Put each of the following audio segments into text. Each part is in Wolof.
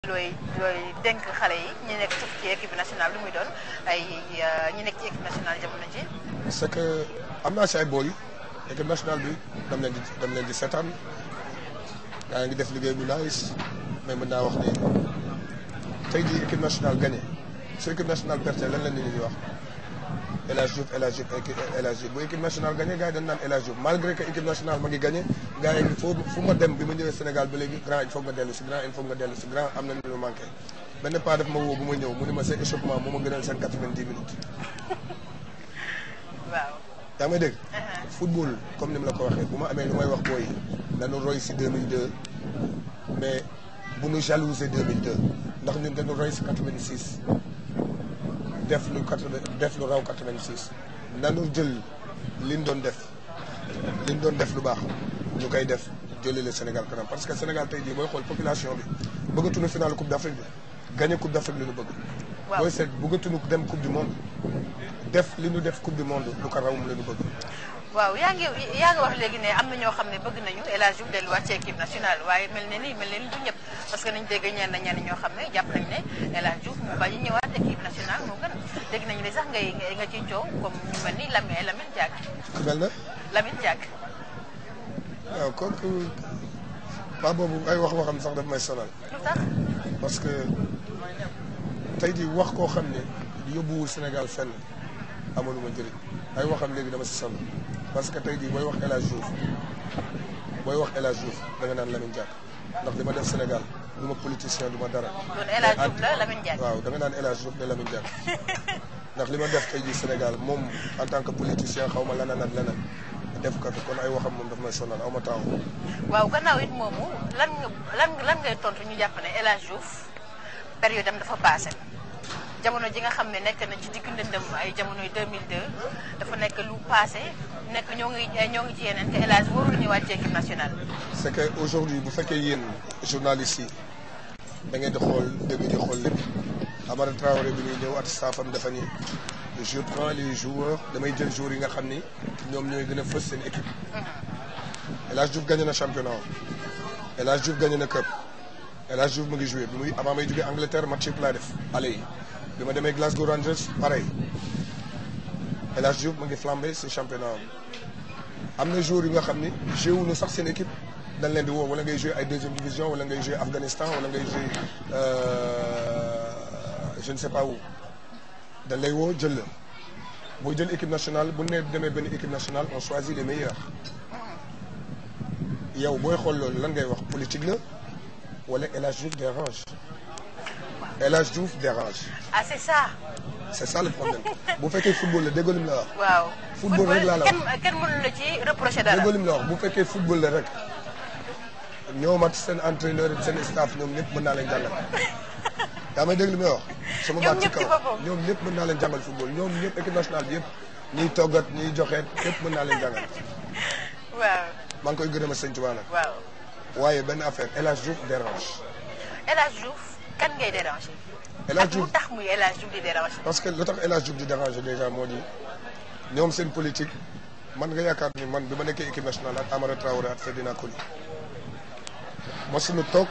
looy looy dénk xale yi ñi nekk ci ci équipe nationale lu muy doon ay ñi nekk ci équipe nationale jamono ji c'est que am naa si ay booy équipe nationale bi dam leen di dam leen di seetaan gaa ngi def liggéey bu nice mais mën naa wax ni tey jii équipe nationale gagné su équipe nationale perte lan la nit ñi wax El Hadj Diouf El Hadj Diouf El Hadj Diouf bu équipe nationale gagné gars yi dañ naan El Hadj Diouf malgré que équipe nationale ma ngi gagné gars yi foo fu ma dem bi ma ñëwee Sénégal ba léegi grand il faut nga dellu si grand il faut nga dellu si grand am na lu manqué benn pas daf ma woo bu ma ñëw mu ne ma seen échauffement moo ma gënal seen 90 minutes. waaw. yaa may dégg. football comme ni mu la ko waxee bu ma amee lu may wax booy dañu roy si 2002 mais bu nu jalouser 2002 ndax ñun dañu roy si 86 def lu 80 def lu raw 86 nanu jël liñ doon def liñ doon def lu baax ñu koy def jëlee le Sénégal kanam parce que Sénégal tey jii booy xool population bi bëggatuñu final coupe d' Afrique bi gagné coupe d' Afrique li ñu bëgg. waaw booy seet bëggatuñu dem coupe du monde def li ñu def coupe du monde lu ko raw mu la ñu bëgg. waaw yaa ngi yaa ngi wax léegi ne am na ñoo xam ne bëgg nañu El Hadj Diouf delluwaat ci équipe nationale waaye mel ne ni mel ne ni du ñëpp parce que nañ dégg ñenn ñenn ñoo xam ne jàpp nañ ne El Hadj Diouf mu bañ a ñëwaat équipe nationale moo gën dégg nañu ne sax ngay nga ciy coow comme ñu mel ni Lamine Lamine Diack ku mel na Lamine Diack waaw kooku ba boobu ay wax waxam sax daf may sonal lu tax parce que tey jii wax koo xam ne yóbbuwul Sénégal fenn amaluma njëriñ ay waxam léegi dama si sonn parce que tey jii booy wax El Hadj Diouf booy wax El Hadj Diouf da nga naan Lamine Diack ndax li ma def Sénégal du ma politicien du ma dara. kon El Hadj Diouf la Lamine Diack waaw da nga naan El Hadj Diouf de Lamine Diack ndax li ma def tey jii Sénégal moom en tant que politicien xaw ma leneen ak leneen def ko fi kon ay waxam moom daf may sonal aw ma temps waaw gannaaw it moomu lan nga lan lan ngay tontu ñu jàpp ne El Hadj Diouf période am dafa passé jamono ji nga xam ne nekk na ci diggu ndëndëm ay jamonoy 2002 dafa nekk lu passé nekk ñoo ngi ñoo ngi ci yeneen te El Hadj warul ñëwaat ci équipe nationale. c'est que aujourd'hui bu fekkee yéen journalistes yi da ngeen di xool dëgg di xool lépp Amara Traoré bi ñuy ñëw at staffam dafa ni je prends les joueurs damay jël joueurs yi nga xam ni ñoom ñooy gën a fës seen équipe. El Hadj Diouf gagné na championnat El Hadj Diouf gagné na cup El Hadj Diouf mu ngi joué bi muy avant may jógee Angleterre match yëpp laa def allez yi bi ma demee Glasgow Rangers pareil El Hadj Diouf mu ngi flambé si championnat am na joueurs yi nga xam ni joué wuñu sax seen équipe dañ leen di woo wala ngay joué ay deuxième division wala ngay joué Afghanistan wala ngay joué je ne sais pas où dañ lay woo jël la boo jël équipe nationale bu ne demee benn équipe nationale on choisit les meilleurs yow booy xool loolu lan ngay wax politique la wala El Hadj Diouf dérange El Hadj Diouf dérange ah c'est ça. c'est ça le problème bu fekkee football la déggoo lim la wax. waaw Football rek laa la wax. kenn kenn mënu la ci reprocher dara. déggoo lim la wax bu fekkee football la rek ñoom ak seen entraîneur seen staff ñoom ñëpp mën naa leen jàngal yaa may dégg li may wax. sama Ñoom baat ci ñëpp ci kaw boppam. ñoom ñëpp mën naa leen jàngal football ñoom ñëpp équipe nationale bi yëpp ñiy toggat ñiy joxeet ñëpp mën naa leen jàngal waaw maa ngi koy gërëm a sëñ Tuubaa nag waaw waaye benn affaire El Hadj Diouf dérange El Hadj Diouf kan ngay déranger. El Hadj ak lu Diouf tax muy El Hadj Diouf di déranger. parce que lu tax El Hadj Diouf di déranger déjà moo di ñoom seen politique man nga yaakaar ni man bi ma nekkee équipe nationale ak Amara Traoré ak Ferdinand Coly ma suñu toog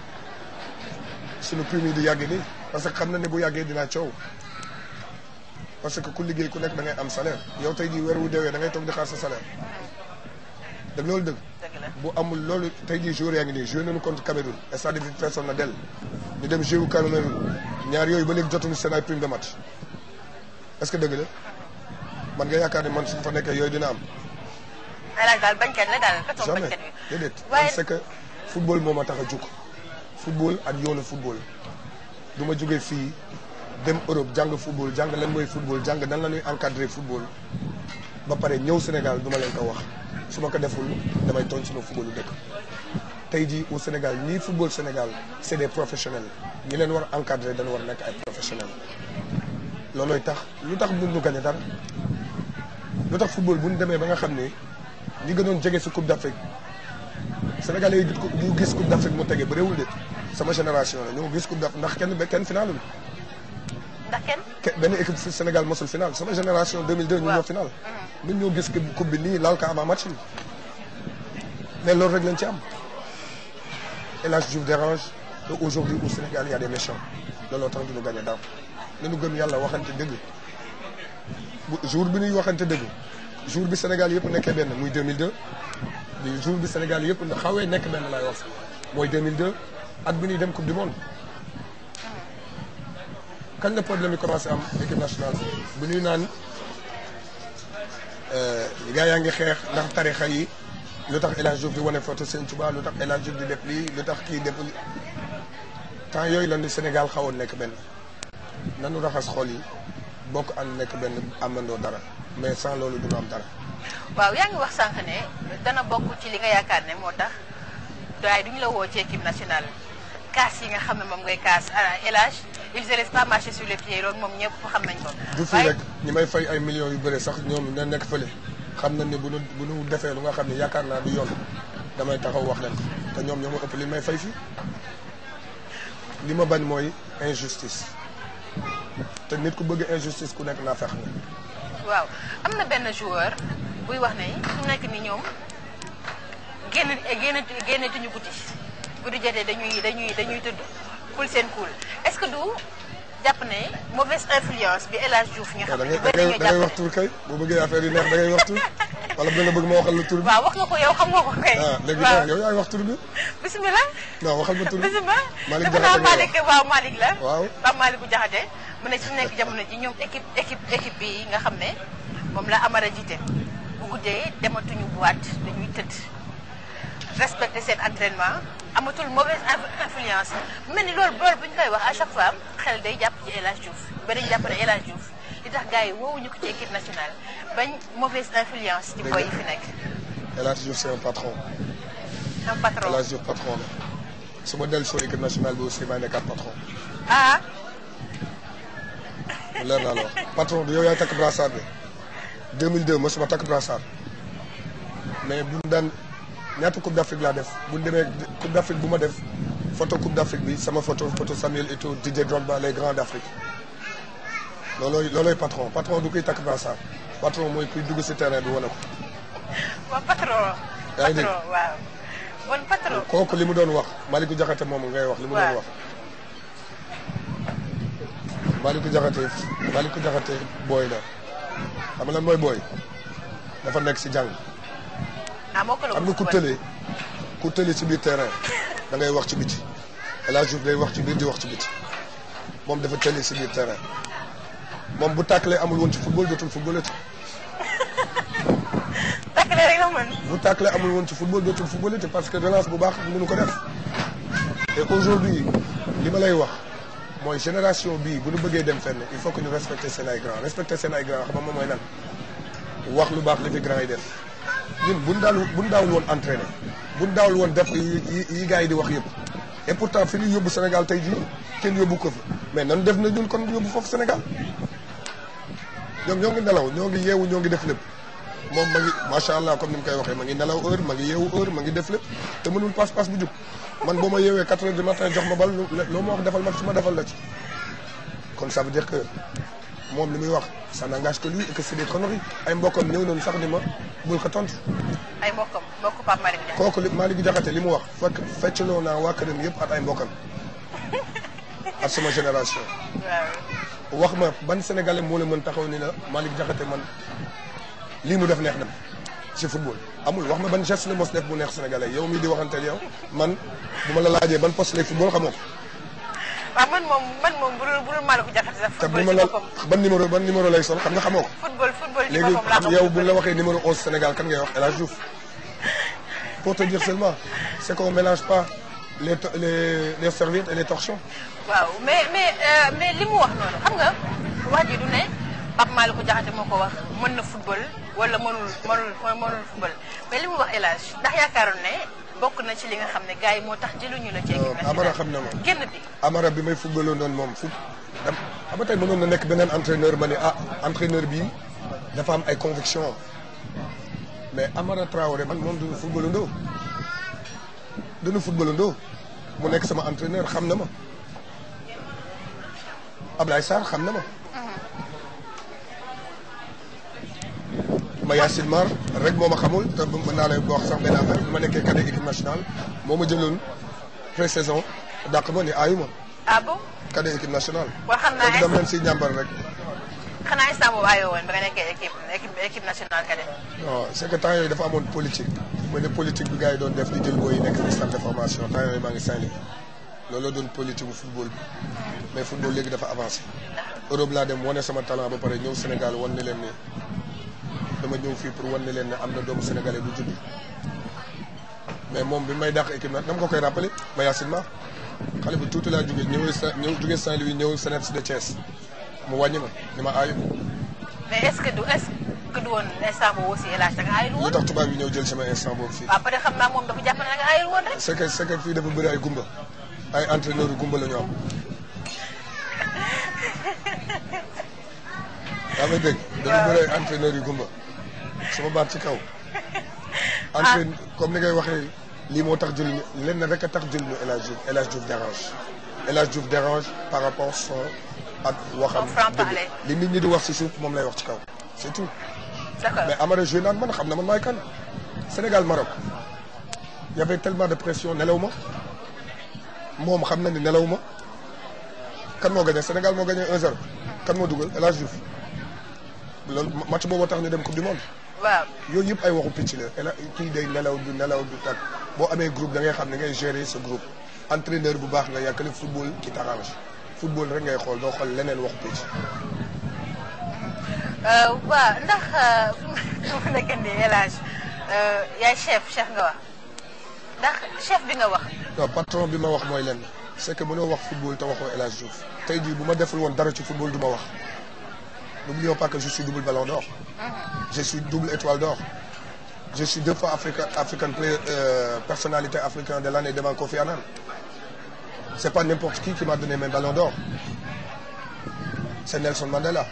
suñu prime yi di yàgg nii parce que xam na ne bu yàggee dinaa coow parce que ku liggéey ku nekk da ngay am salaire yow tey jii weer wu deewee da ngay toog di xaar sa salaire dëgg loolu dëgg dëgg la bu amul loolu tey jii joueur yaa ngi nii joué nañu contre Cameroun stade bi feesoon na dell ñu dem joué wu Cameroun ñaar yooyu ba léegi jotuñu seen ay prime de match est-ce que dëgg la man nga yaakaar ne man su fa nekkee yooyu dina am El Hadj daal bañkat la daal ka toog jamais bañkat wi. déedéet waaye parce que football moo ma tax a jóg football ak yoonu football du ma jógee fii dem Europe jàng football jàng lan mooy football jàng nan la ñuy encadrer football ba pare ñëw Sénégal du ma leen ko wax su ma ko deful damay tooñ sama footballu dëkk tey jii au Sénégal ñii football Sénégal c'est des professionnels ñi leen war a encadrer dañu war a nekk ay professionnels loolooy tax lu tax mun ñu gagné dara lu tax football bu ñu demee ba nga xam ne ñi gënoon jege si Coupe d'Afrique Sénégalais yi ñu gis Coupe d'Afrique mu tege ba réewul de sama génération la ñu gis Coupe d'Afrique ndax kenn ba kenn finalul ndax kenn. ke- benn équipe fi Sénégal mosul final sama génération 2002 ñu Waaw. ñoo final ñun ñoo gis coupe bi nii laal ko avant match bi mais loolu rek lañ ci am El Hadj Diouf dérange te aujourd'hui au Sénégal il y a des méchants looloo tax du ñu gagné daaw nañu gëm yàlla waxante dëgg bu jour bi ñuy waxante dëgg jour bi Sénégal yëpp nekkee benn muy 2002 di jour bi Sénégal yëpp xawee nekk benn laay wax mooy 2002 at bi ñuy dem coupe du monde kañ la problème yi commencé am équipe nationale bu ñuy naan gars yaa ngi xeex ndax tarixa yi lu tax El Hadj Diouf di wane photo Sëñ Tuubaa lu tax El Hadj Diouf di def lii lu tax kii def li temps yooyu la ni Sénégal xawoon nekk benn nanu raxas xol yi bokk ànd nekk benn amandoo dara mais sans loolu du ñu am dara. waaw yaa ngi wax sànq ne dana bokk ci li nga yaakaar ne moo tax daay duñu la woo ci équipe nationale kaas yi nga xam ne moom ngay kaas El Hadj ils ne restent pas marcher sur les pieds loolu moom ñëpp xam nañ ko. du fii rek ñi may fay ay millions yu bëre sax ñoom na nekk fële xam nañ ne bu nu bu nu defee lu nga xam ne yaakaar naa du yoon damay taxaw wax leen te ñoom ñoo ma ëpp li may fay fii li ma bañ mooy injustice te nit ku bëgg injustice ku nekk naa fex nga waaw am na benn joueur buy wax ne su nekk ni ñoom génn génn génnetuñu guddi guddi jotee dañuy dañuy dañuy tëdd kul seen kul est-ce que du jàpp ne mauvaise influence bi El Hadj Diouf nga xam da ne ngay ñu da bëri ngay nga da ngay jàpp wax tur kay boo bëggee affaire yi neex da ngay wax tur wala bu nga bëgg ma waxal la tur bi waaw wax nga ko yow xam nga ko kay ah léegi waaw nag yow yaay wax tur bi bisimilah non waxal ma tur bi bisimilah Malick defe naa Diakhaté nga Malick waaw Malick la Waaw. Pape Malick Diakhaté mu ne su nekk jamono ji ñoom équipe équipe équipe bi nga xam ne moom la Amara jiite bu guddee dematuñu boîte dañuy tëdd respecter seen entraînement amatul mauvaise inf- influence mu mel ni loolu loolu bu ñu koy wax à chaque fois xel day jàpp ci El Hadj Diouf ba dañu jàpp ne El Hadj Diouf li tax gars yi woowuñu ko ci équipe nationale bañ mauvaise influence ci boy yi fi nekk El Hadj Diouf c'est un patron un El patron Hadj Diouf patron la su ma dellu soo équipe nationale bi aussi maa nekkaat patron ah mu leer naa la wax patron du yow yaay takk brassard bi 2002 mosuma takk brassard mais bu ñu daan ñaata coupe d'Afrique laa def bu ñu demee coupe d'Afrique bu ma def photo coupe d'Afrique bi sama photo photo Samuel Eto'o Didier Drogba les grands d'Afrique loolooy loolooy patron patron du koy takk brassard patron mooy kuy dugg si terrain bi wane ko waaw patron Yaa ngi dégg. patron waaw bon patron kooku li mu doon wax Malick Diakhaté moom ngay wax li mu doon Waaw. wax Malick Diakhaté Malick Diakhaté booy la xam nga lan mooy booy dafa nekk si jàng ah moo ko la xam nga ku tëlee ku tëlee ci biir terrain da ngay wax ci biti El Hadj Diouf day wax ci biir di wax ci biti moom dafa tëlee ci biir terrain moom bu tàkkalee amul woon ci football dootul football ci takkale rek la mën bu tàkkalee amul woon ci football dootul football ci parce que relance bu baax mënu ko def et aujourd'hui li ma lay wax mooy génération bii bu ñu bëggee dem fenn il faut que ñu respecter seen ay grand respecter seen ay grand xam nga moom mooy lan wax lu baax li fi grand yi def ñun buñ daal buñ daawul woon entraîner buñ daawul woon def yi yi yi gars yi di wax yëpp et pourtant fi ñu yóbbu Sénégal tey jii kenn yóbbu ko fi mais nan def na ñun kon yóbbu foofu Sénégal ñoom ñoo ngi nelaw ñoo ngi yeewu ñoo ngi def lépp moom ma ngi macha allah comme ni mu koy waxee ma ngi nelaw heure ma ngi yeewu heure ma ngi def lépp te mënul passe passe bu jub man boo ma yeewee 4 heures du matin jox ma bal loo ma wax defal ma ci ma defal la ci kon ça veut dire que moom li muy wax ça n'engage que lui et que c'est des conneries ay mbokkam ñëw nañu sax ni ma bul ko tontu ay mbokkam mbokku Pape Malick Diakhaté kooku li Malick Diakhaté li mu wax fekk feccloo naa waa këram yëpp ak ay mbokkam ak sama génération waaw wax ma ban sénégalais moo la mën taxaw ni la Malick Diakhaté man lii mu def neex na ma ci football amul wax ma ban geste la mos def bu neex sénégalais yow mii di waxanteel yow man bu ma la laajee ban poste lay football xamoo ko waaw man moom man moom bu dul bu dul Malick Diakhaté sax te bu football ma ci la boppam ban numéro ban numéro lay sol xam nga xamoo ko football football ci léegi boppam laa xam yow bu la waxee numéro 11 Sénégal kan ngay wax El Hadj Diouf pour te dire seulement c'est qu'on mélange pas les to- les les serviettes et les torchons waaw mais mais euh, mais li mu wax noonu xam nga wax ji du ne Pape Malick Diakhaté moo ko wax mën na football wala mënul mënul mënul football mais li mu wax El Hadj ndax yaakaaroon ne bokk na ci li nga xam ne gars yi moo tax jëluñu la ci équipe Euh, Amara nationale xam na ma. génn bi Amara bi may footballoon noonu moom fu dam xam nga tey mënoon na nekk beneen entraîneur ma ne ah entraîneur bii dafa am ay conviction mais Amara Traoré man moom duñu footballandoo duñu footballandoo mu nekk sama entraîneur xam na ma Ablaye Sarr xam na ma ma Yacine Mar rek moo ma xamul te mën naa lay wax sax benn affaire bi ma nekkee cadet équipe nationale moo ma jëloon pré-saison dàq ma ni aayuma ah bon cadet équipe nationale. kon xam naa léegi dama leen si ñàmbar rek. xanaa instant boobu ayoo woon ba nga nekkee équipe équipe équipe nationale cadet. non c' est que temps yooyu dafa amoon politique mooy ne politique bi gars yi doon def di jël booy yi nekk ci centre de formation temps yooyu maa ngi Saint-Louis loolu la doon politique bu football bi mais football léegi dafa avancé. Europe laa dem wane sama talent ba pare ñëw Sénégal wan ne leen ne dama ñëw fii pour wan ne leen ne am na doomu sénégalais bu judd mais moom bi may dàq équipe nag dama ko koy rappelé ma Yacine Mar xale bu tuuti laa jógee ñëw sa ñëw jógee Saint-Louis ñëw Sénégal de Thiès mu wàññi ma ni ma aayu. mais est ce que du est ce que du woon instant boobu aussi El Hadj da nga aayul lu woon. tax tubaab yi ñëw jël sama instant boobu fii. waaw peut être xam naa moom dafa jàpp ne da nga aayul woon rek. c'est que c'est que fii dafa bëri ay gumba ay entraîneurs yu gumba la ñu am. yaa ngi dégg dafa bëri ay entraîneurs yu gumba sama baat ci kaw. entraîne comme ni ngay waxee lii moo tax jël ñu lenn rek a tax jël ñu El Hadj Diouf El Hadj Diouf dérange El Hadj Diouf dérange par rapport son ak waxam. Son franc-parler. dëgg li nit ñi di wax ci suuf moom lay wax ci kaw c'est tout. d' accord mais Amara joué naan man xam na man maay kan Sénégal Maroc y avait tellement de pression nelaw ma moom xam na ni nelaw ma kan moo gagné Sénégal moo gagné 1-0 kan moo dugal El Hadj Diouf loolu match boobu tax ñu dem coupe du monde waaw yooyu yëpp ay waxu picc la El kii day nelaw du nelaw du tag boo amee groupe da ngay xam ne ngay gérer sa groupe entraîneur bu baax nga yàkkale football qui t'arrange football rek ngay xool doo xool leneen waxu picc. waaw ndax fi mu nekk nii El Hadj yaay chef chef nga wax ndax chef bi nga wax. non patron bi ma wax mooy lenn c'est que mënoo wax football te waxoo El Hadj Diouf tey jii bu ma deful woon dara ci football du ma wax n'oublions pas que je suis double ballon d'or je suis double étoile d'or je suis deux fois Africa, African player, euh, personnalité africaine de l'année devant Kofi Annan c'est pas n'importe qui qui m'a donné mes ballons d'or c'est Nelson Mandela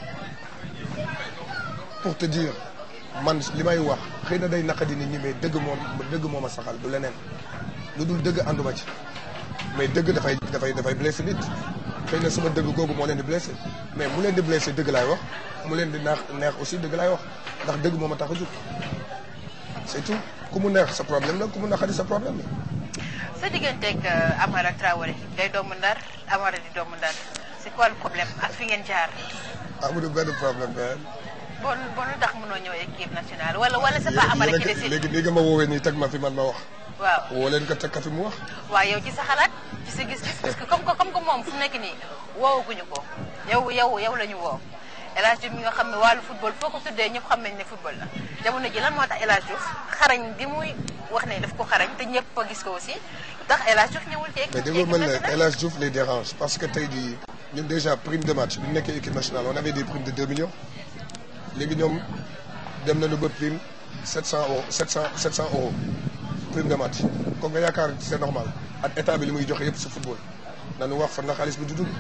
pour te dire man li may wax xëy na day naqadi nit ñi mais dëgg moom dëgg moom a saxal du leneen lu dul dëgg ànduma ci mais dëgg dafay dafay dafay blessé nit xëy na sama dëgg googu moo leen di blessé mais mu leen di blessé dëgg laay wax mu leen di neex neex aussi dëgg laay wax ndax dëgg moom a tax a jóg c'est tout ku mu neex sa problème la ku mu naqadi sa problème la. sa digganteeg Amara Traoré day doomu ndar Amara di doomu ndar c'est quoi le problème ak fi ngeen jaar. amul benn problème benn. bon bon lu tax mënoo ñëw équipe nationale wala wala c'est pas Amara qui décide. léegi nii nga ma woowee nii teg ma fi man ma wax. waaw woo leen ko teg ka fi mu wax. waaw yow ci sa xalaat ci sa gis-gis parce que comme que comme que moom fu mu nekk nii woowaguñu ko yow yow yow la ñu woo El Hadj Diouf mi nga xam ne wàllu football foo ko tuddee ñëpp xam nañ ne football la jamono ji lan moo tax El Hadj Diouf xarañ bi muy wax ne daf ko xarañ te ñëpp a gis ko aussi tax El Hadj Diouf ñëwul ci mais équipe déggoo mën la nationale El Hadj Diouf les dérange parce que tey jii ñun déjà prime de match bi ñu nekkee équipe nationale on avait des primes de 2 millions léegi ñoom dem nañu ba prime 700 euros 700 700 euros prime de match kon nga yaakaar c'est normal ak état bi li muy joxe yëpp si football nañu wax fan la xaalis bi di dugg.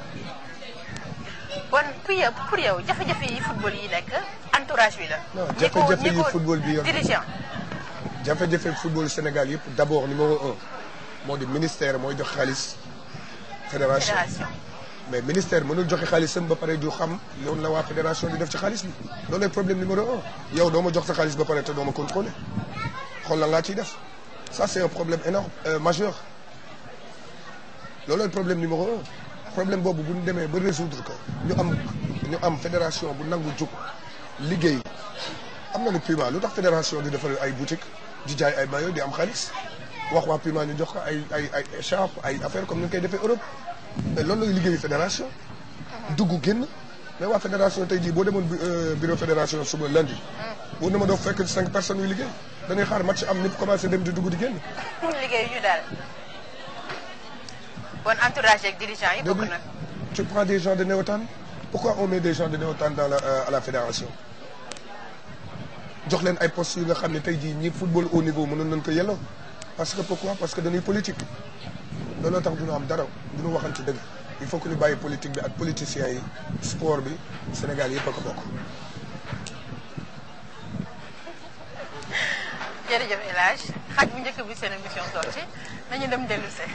bon pour yow pour yow jafe-jafe yi football yi nekk entourage bi la. non ñi ko- jafe-jafe ñi yi ko football bi yor dirigeant jafe-jafe football Sénégal yëpp d'abord numéro un moo di ministère mooy jox xaalis fédération. fédération. mais ministère mënul joxe xaalisam ba pare du xam loolu la waa fédération di def ci xaalis bi loolu lay problème numéro un yow doo ma jox sa xaalis ba pare te doo ma contrôler xool la laa ciy def ça c'est un problème énorme euh, majeur loolu lay problème numéro un problème boobu bu ñu demee ba résoudre ko ñu am ñu am fédération bu nangu jug liggéey am na lu Puma lu tax fédération di defar ay boutique di jaay ay maillot di am xaalis wax waa Puma ñu jox ko ay ay ay écharpe ay affaire comme ni ñu koy defee Europe mais loolu lay liggéeyu fédération dugg génn mais waa fédération tey jii boo demoon bu- euh, bureau fédération suba lundi boo dema doo fekk cinq personnes yu liggéey dañuy xaar match am ñëpp commencé dem di dugg di génn liggéey ñu daal bon entourage ak dirigeant yi bokk Début, nag tu prends des gens de Néotan pourquoi on met des gens de Néotan dans la euh, à la fédération jox leen ay postes yu nga xam ne tey jii ñi football au niveau mënoon nañ ko yelloo parce que pourquoi parce que dañuy politique looloo tax duñu am dara duñu waxante dëgg il faut que ñu bàyyi politique bi ak politiciens yi sport bi Sénégal yëpp a ko bokk jërëjëf El Hadj xaaj bu njëkk bi seen émission sorti nañu dem dellu see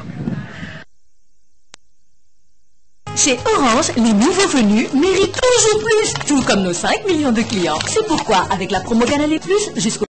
Chez Orange, les nouveaux venus méritent toujours plus, tout comme nos 5 millions de clients. C'est pourquoi, avec la promo Canal+, jusqu'au